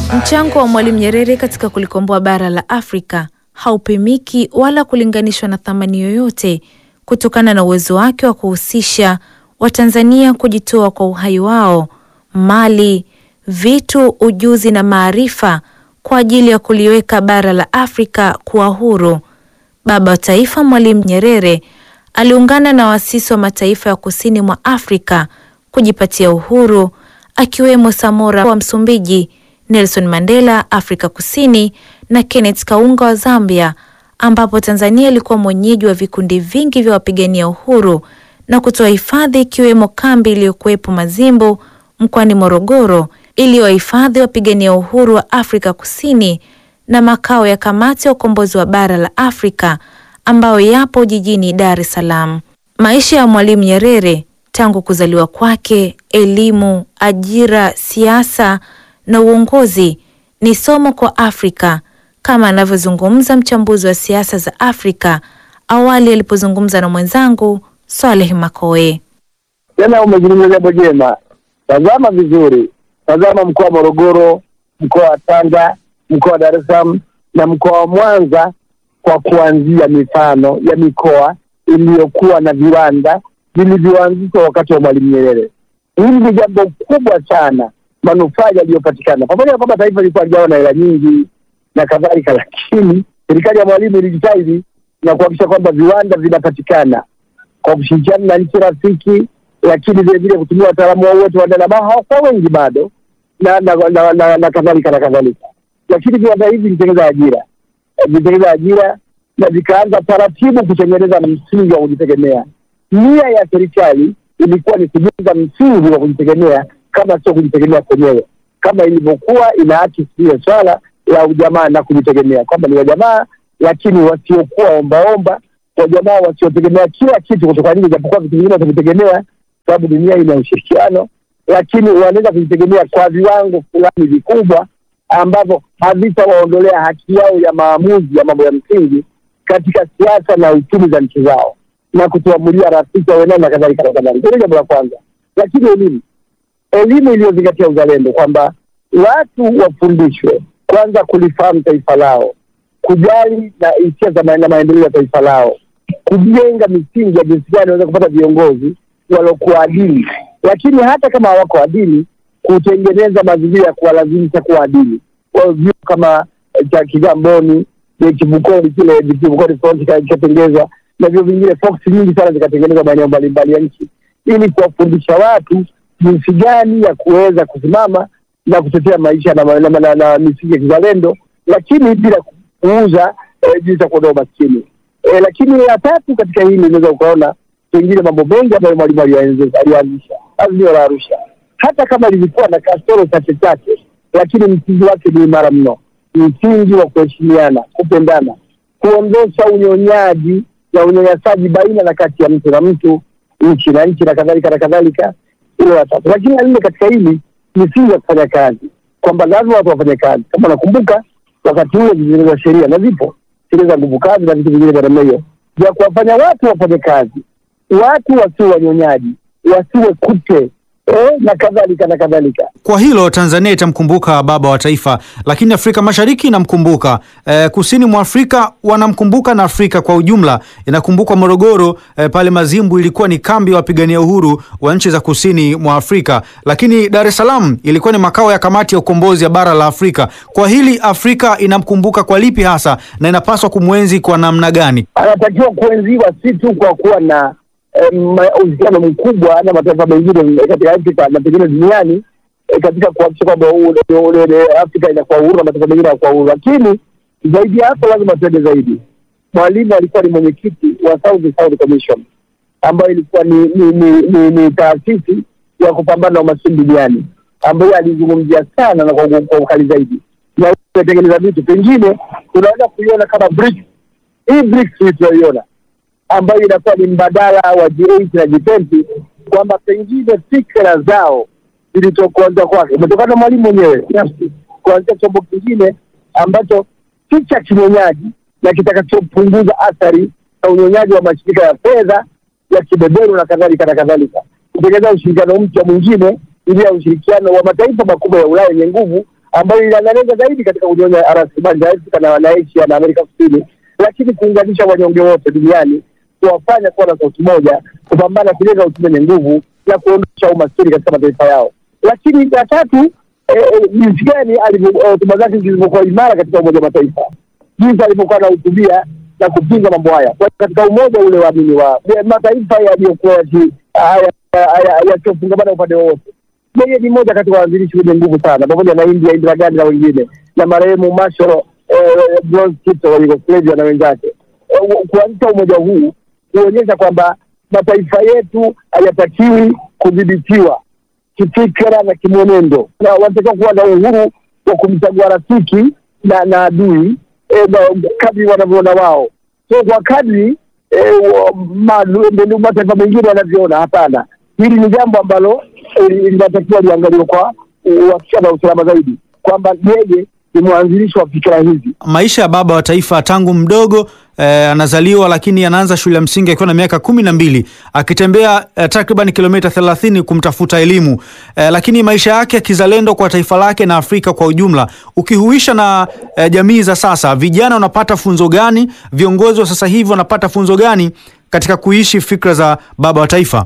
Mchango wa Mwalimu Nyerere katika kulikomboa bara la Afrika haupimiki wala kulinganishwa na thamani yoyote kutokana na uwezo wake wa kuhusisha Watanzania kujitoa kwa uhai wao, mali, vitu, ujuzi na maarifa kwa ajili ya kuliweka bara la Afrika kuwa huru. Baba wa Taifa Mwalimu Nyerere aliungana na waasisi wa mataifa ya kusini mwa Afrika kujipatia uhuru akiwemo Samora wa Msumbiji, Nelson Mandela Afrika Kusini na Kenneth Kaunda wa Zambia, ambapo Tanzania ilikuwa mwenyeji wa vikundi vingi vya wapigania uhuru na kutoa hifadhi ikiwemo kambi iliyokuwepo Mazimbu mkoani Morogoro iliyowahifadhi wapigania uhuru wa Afrika Kusini na makao ya kamati ya ukombozi wa bara la Afrika ambayo yapo jijini Dar es Salaam. Maisha ya Mwalimu Nyerere tangu kuzaliwa kwake, elimu, ajira, siasa na uongozi ni somo kwa Afrika kama anavyozungumza mchambuzi wa siasa za Afrika awali alipozungumza na mwenzangu Swaleh Makoe. Tena umezungumza jambo jema. Tazama vizuri, tazama mkoa wa Morogoro, mkoa wa Tanga, mkoa wa Dar es Salaam na mkoa wa Mwanza, kwa kuanzia mifano ya mikoa iliyokuwa na viwanda vilivyoanzishwa wakati wa Mwalimu Nyerere. Hili ni jambo kubwa sana, manufaa yaliyopatikana, pamoja na kwamba taifa lilikuwa lijawa na hela nyingi na kadhalika, lakini serikali ya Mwalimu ilijitahidi na kuhakikisha kwamba viwanda vinapatikana kwa kushirikiana na nchi rafiki, lakini vile vile kutumia wataalamu wao wote wa ndani ambao hawakuwa wengi bado na na, na, na, na kadhalika na kadhalika, lakini viwanda hivi vilitengeneza ajira, vilitengeneza ajira na vikaanza taratibu kutengeneza msingi wa kujitegemea. Nia ya serikali ilikuwa ni kujenga msingi wa kujitegemea, kama sio kujitegemea kwenyewe, kama ilivyokuwa inaakisi hiyo swala la ujamaa na kujitegemea, kwamba ni wajamaa lakini wasiokuwa ombaomba, wajamaa wasiotegemea kila kitu kutoka nje, japokuwa vitu vingine watavitegemea, sababu dunia ina ushirikiano, lakini wanaweza kujitegemea kwa viwango fulani vikubwa ambavyo havitawaondolea haki yao ya maamuzi ya mambo ya msingi katika siasa na uchumi za nchi zao na kutuamulia rafiki wawenao na kadhalika na kadhalika. Hilo jambo la kwanza. Lakini elimu, elimu iliyozingatia uzalendo, kwamba watu wafundishwe kwanza kulifahamu taifa lao, kujali na hisia za na maendeleo ya taifa lao, kujenga misingi ya jinsi gani wanaweza kupata viongozi waliokuwa adili, lakini hata kama hawako adili, kutengeneza mazingira ya kuwalazimisha kuwa adili. Kwa hiyo vyuo kama cha Kigamboni, Kivukoni kile Kivukoni Front kikatengezwa na vyuo vingine Fox nyingi sana zikatengenezwa maeneo mbalimbali ya nchi ili kuwafundisha watu jinsi gani ya kuweza kusimama na kutetea maisha na, na, na, na, na misingi ya kizalendo, lakini bila kuuza eh, jinsi ya kuondoa umaskini eh, lakini la tatu katika hili unaweza ukaona pengine mambo mengi ambayo Mwalimu alianzisha azimio la Arusha, hata kama lilikuwa na kasoro chache chache, lakini msingi wake ni imara mno, msingi wa kuheshimiana, kupendana, kuondosha unyonyaji na unyanyasaji baina na kati ya mtu na mtu, nchi na nchi na kadhalika na kadhalika. Hilo la tatu, lakini la nne katika hili misingi ya kufanya kazi, kwamba lazima watu wafanye kazi. Kama nakumbuka wakati huo zilitengenezwa sheria na zipo sheria za nguvu kazi na vitu vingine vya namna hiyo vya kuwafanya watu wafanye kazi, watu wasiwe wanyonyaji, wasiwe kute eh, na kadhalika na kadhalika. Kwa hilo Tanzania itamkumbuka baba wa taifa, lakini Afrika Mashariki inamkumbuka e, kusini mwa Afrika wanamkumbuka na Afrika kwa ujumla inakumbukwa Morogoro e, pale Mazimbu ilikuwa ni kambi ya wapigania uhuru wa nchi za kusini mwa Afrika, lakini Dar es Salaam ilikuwa ni makao ya kamati ya ukombozi ya bara la Afrika. Kwa hili Afrika inamkumbuka kwa lipi hasa na inapaswa kumwenzi kwa namna gani? Anatakiwa kuenziwa si tu kwa kuwa na uhusiano mkubwa na mataifa mengine katika Afrika na pengine duniani e, katika kuhakikisha kwamba Afrika inakuwa uhuru na mataifa mengine yanakuwa uhuru, lakini zaidi ya hapo lazima tuende zaidi. Mwalimu alikuwa ni mwenyekiti wa South South Commission ambayo ilikuwa ni ni, ni, ni, ni taasisi ya kupambana na umaskini duniani ambayo alizungumzia sana na kwa, kwa ukali zaidi na kutengeneza vitu pengine tunaweza kuiona kama BRICS. Hii BRICS tunayoiona ambayo inakuwa ni mbadala wa G8 na G20 kwamba pengine fikra zao zilitokuanza kwake umetokana na mwalimu mwenyewe binafsi kuanzia chombo kingine ambacho si cha kinyonyaji na kitakachopunguza athari za unyonyaji wa mashirika ya fedha ya kibeberu na kadhalika na kadhalika, kutengeneza ushirikiano mpya mwingine ili ya ushirikiano wa mataifa makubwa ya Ulaya yenye nguvu ambayo inalenga zaidi katika kunyonya rasilimali za Afrika na wananchi na Amerika Kusini, lakini kuunganisha wanyonge wote duniani, kuwafanya kuwa na sauti moja, kupambana kujenga uchumi wenye nguvu na kuondosha umaskini katika mataifa yao. Lakini ya tatu jinsi gani hotuba zake zilivyokuwa imara katika Umoja wa Mataifa, jinsi alivyokuwa anahutubia na kupinga mambo haya katika umoja ule waamini wa mataifa yaliyokuwa yasiofungamana upande wowote. Yeye ni mmoja kati wa waanzilishi wenye nguvu sana, pamoja na India, Indira Gandhi na wengine, na marehemu Mashoro Broz Tito wa Yugoslavia na wenzake, kuanzisha umoja huu kuonyesha kwamba mataifa yetu hayatakiwi kudhibitiwa kifikra na kimwenendo, na wanatakiwa kuwa na uhuru wa kumchagua rafiki na na adui e, kadri wanavyoona wao, so kwa kadri e, mataifa mengine wanavyoona. Hapana, hili ni jambo ambalo linatakiwa liangaliwe kwa uhakika na usalama zaidi, kwamba yeye ni mwanzilishi wa fikira hizi. Maisha ya baba wa taifa tangu mdogo eh, anazaliwa lakini anaanza shule ya msingi akiwa na miaka kumi na mbili akitembea eh, takriban kilomita thelathini kumtafuta elimu eh, lakini maisha yake ya kizalendo kwa taifa lake na Afrika kwa ujumla ukihuisha na eh, jamii za sasa, vijana wanapata funzo gani? Viongozi wa sasa hivi wanapata funzo gani katika kuishi fikra za baba wa taifa?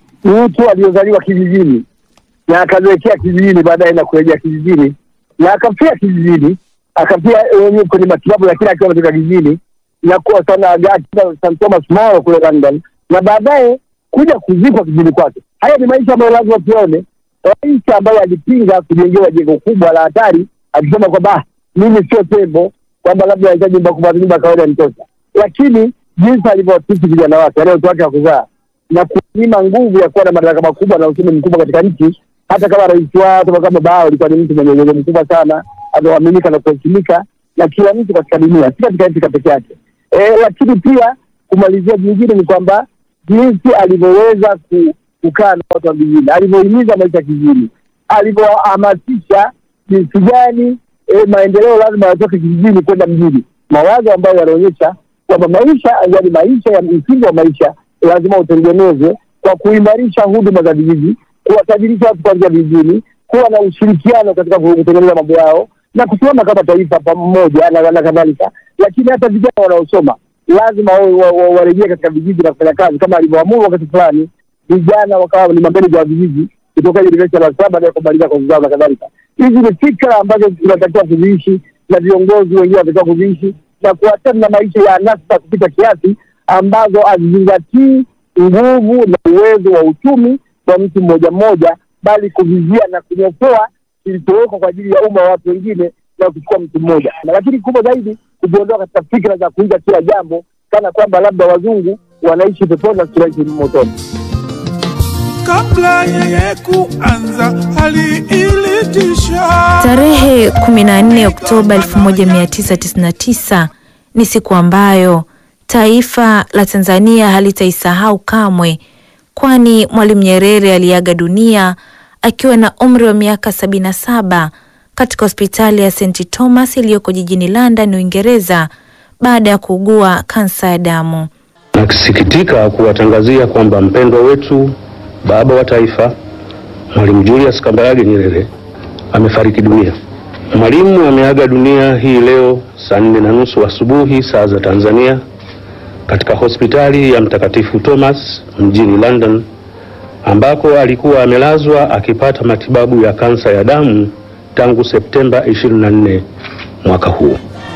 Mtu aliyozaliwa kijijini na akazoekea kijijini, baadaye na kurejea kijijini na akafia kijijini, akafia wenyewe kwenye matibabu, lakini akiwa ametoka kijijini na kuwa sana St Thomas More kule London, na baadaye kuja kuzikwa kijijini kwake. Haya ni maisha ambayo lazima tuone, maisha ambayo alipinga kujengewa jengo kubwa la hatari, akisema kwamba mimi sio tembo, kwamba labda anahitaji nyumba kubwa, nyumba ya kawaida nitosha. Lakini jinsi alivyowatisi vijana wake, wale watu wake wa kuzaa na kunyima nguvu ya kuwa na madaraka makubwa na uchumi mkubwa katika nchi hata kama rais wao kama baba yao alikuwa ni mtu mwenye uwezo mkubwa sana, anaaminika na kuheshimika na kila mtu katika dunia, si katika Afrika peke yake. E, lakini pia kumalizia jingine ni kwamba jinsi alivyoweza kukaa na watu wa vijijini, alivyohimiza maisha ya kijijini, alivyohamasisha jinsi gani e, maendeleo lazima yatoke kijijini kwenda mjini, mawazo ambayo yanaonyesha kwamba maisha, yaani maisha ya msingi wa maisha lazima utengenezwe kwa kuimarisha huduma za vijiji kuwatajirisha watu kuanzia vijijini, kuwa na ushirikiano katika kutengeneza mambo yao na kusimama kama taifa pamoja na kadhalika. Lakini hata vijana wanaosoma lazima warejee katika vijiji na kufanya kazi kama alivyoamuru wakati fulani, vijana wakawa ni mameneja wa vijiji kutoka University ya Dar es Salaam na kumaliza kozi zao na kadhalika. Hizi ni fikra ambazo tunatakiwa kuziishi na viongozi wengine wanatakiwa kuziishi na kuachana na maisha ya anasa kupita kiasi ambazo hazizingatii nguvu na uwezo wa uchumi kwa mtu mmoja mmoja, bali kuvizia na kunyofoa kilichowekwa kwa ajili ya umma wa watu wengine na kuchukua mtu mmoja. Lakini kubwa zaidi kujiondoa katika fikra za kuiga kila jambo kana kwamba labda wazungu wanaishi peponi na tunaishi motoni. Kabla yeye kuanza aliilitisha. Tarehe 14 Oktoba 1999 ni siku ambayo taifa la Tanzania halitaisahau kamwe kwani Mwalimu Nyerere aliaga dunia akiwa na umri wa miaka sabini na saba katika hospitali ya St Thomas iliyoko jijini London, Uingereza baada ya kuugua kansa ya damu. Nakisikitika kuwatangazia kwamba mpendwa wetu baba wa taifa Mwalimu Julius Kambarage Nyerere amefariki dunia. Mwalimu ameaga dunia hii leo saa nne na nusu asubuhi saa za Tanzania katika hospitali ya Mtakatifu Thomas mjini London ambako alikuwa amelazwa akipata matibabu ya kansa ya damu tangu Septemba 24 mwaka huu.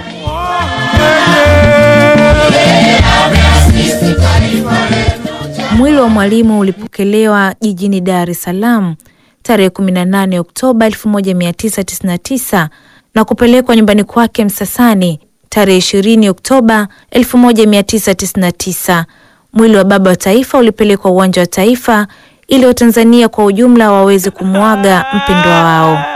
Mwili wa Mwalimu ulipokelewa jijini Dar es Salaam tarehe 18 Oktoba 1999 na kupelekwa nyumbani kwake Msasani tarehe 20 Oktoba 1999. Mwili wa baba wa taifa ulipelekwa uwanja wa Taifa ili Watanzania kwa ujumla waweze kumwaga mpendwa wao.